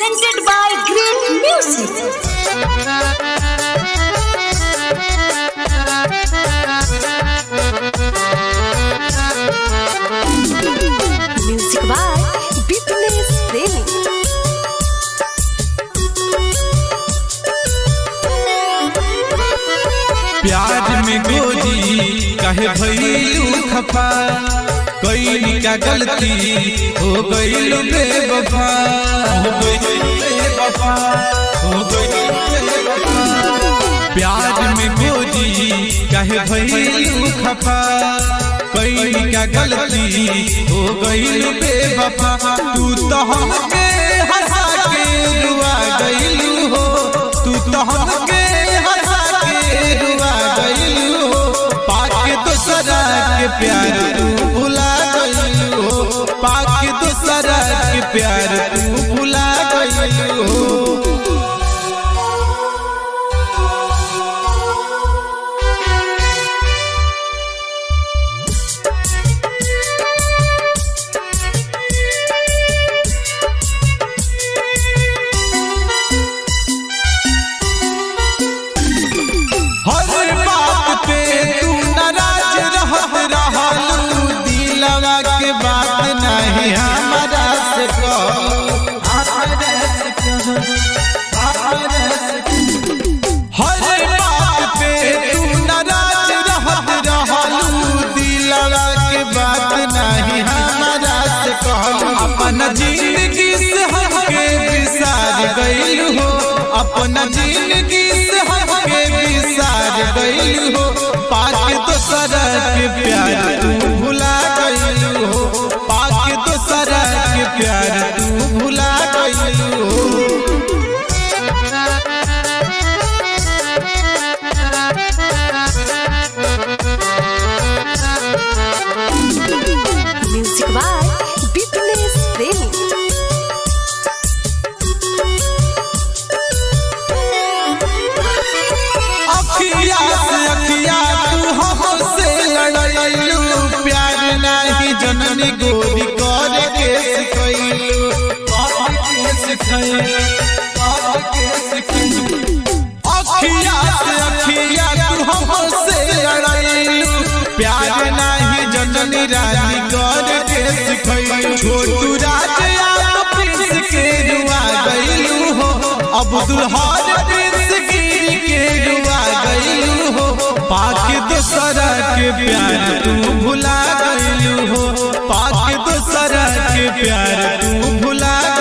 presented by Great Music. Music by Bipnesh Premi. प्यार में गोरी कहे भैलू खफा कई का गलती हो गईल बेवफा हो गईल बेवफा हो गईल बेवफा प्यार में गोरी कहे भैलू खफा कई का गलती हो गईल बेवफा तू तो हमके हंसा के रुआ गईलू हो तू तो हमके हंसा के रुआ गईलू हो पाके दोसरा के प्यार तू भुला गईलू हो पाके दोसरा के प्यार तू भुला गईलू हो हर बात पे तू नाराज रहत रहलू दिलवा के बात नहीं हमारा से कहलू हमारा से कहलू हमारा से कहलू। हर बात पे तू नाराज रहत रहलू दिलवा के बात नहीं हमारा से कहलू अपन जिंदगी से हमके बिसार गइल हो अपन जिंदगी से हमके बिसार गइल हो पाके दोसरा के प्यार तू भुला गइल हो पाके दोसरा के प्यार तू भुला गइल हो Music by Bipnesh Premi. अखिया से अखिया तू हमसे लड़लू प्यार नहीं जननी गोरी कर के सिखैलू कर के सिखैलू कर के सिखैलू अखिया से अखिया तू हमसे लड़लू प्यार नहीं जननी रानी कर के सिखैलू छोटू राज या प्रिंस के रुआ गइलू हो अब्दुल हर प्रिंस गिर के रुआ गइलू हो पाके दोसरा के प्यार तू भुला गइलू हो पाके दोसरा के प्यार तू भुला